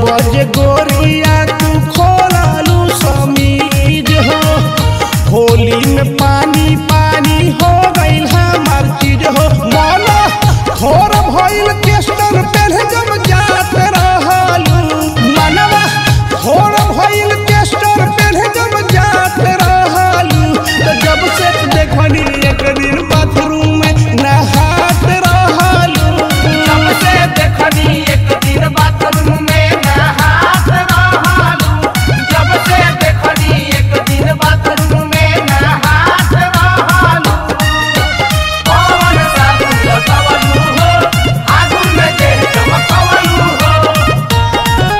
जे गोरिया तू खोलालू समीज हो होली में पानी पानी हो गईल हमार चीज हो मौला थोर भइल केस्टर पेढ़ जब जात रहलू मनवा थोर भइल केस्टर पेढ़ जब जात रहलू तो जब से देखनी एक दिन बाथरूम में नहात रहलू जब से देखनी एक दिन बाथरूम में नहात रहलू जब से देखनी एक दिन बाथरूम में नहात रहलू कौन साबुन लगावलू हो आगुन में देह चमकवलू हो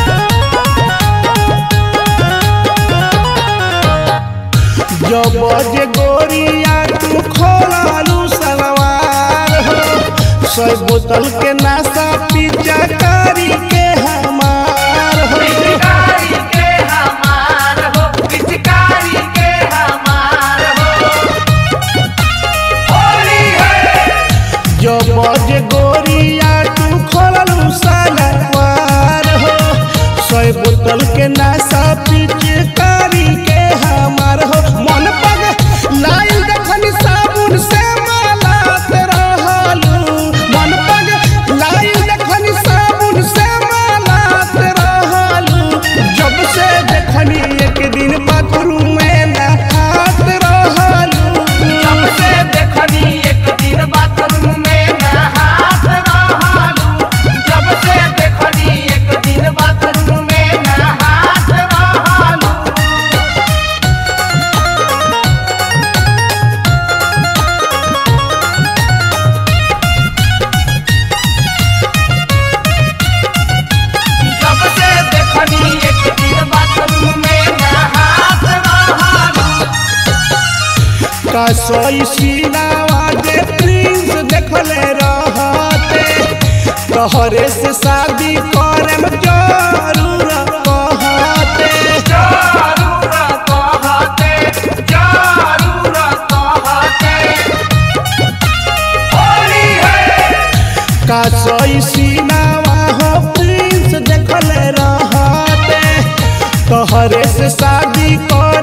जब जे गोरिया तू खोलालू सलवार हो सौ बोतल के नाशा पीछा करी के हमार हो पिचकारी के हमार हो पिचकारी के हमार हो होली है जब जे गोरिया तू खोलालू सलवार हो सौ बोतल के नाशा पीछे करी के हमार हो मन पग लाइल देखनी साबुन से मालात रहलू मन पग लाइल देखनी साबुन से मालात रहलू जब से देखनी एक दिन बाथरूम में नहात रहलू जब से देखनी एक दिन बाथरूम में नहात रहलू जब से देखनी एक दिन बाथरूम में नहात रहलू जब से देखनी एक दिन बाथरूम में नहात रहलू कसोई सीनावा जे प्रिंस देखले रहते तोहरे से शादी करम जरूर कहते जरूर कहते जरूर कहते होली है कसोई सीनावा हो प्रिंस देखले रहते तोहरे से शादी कर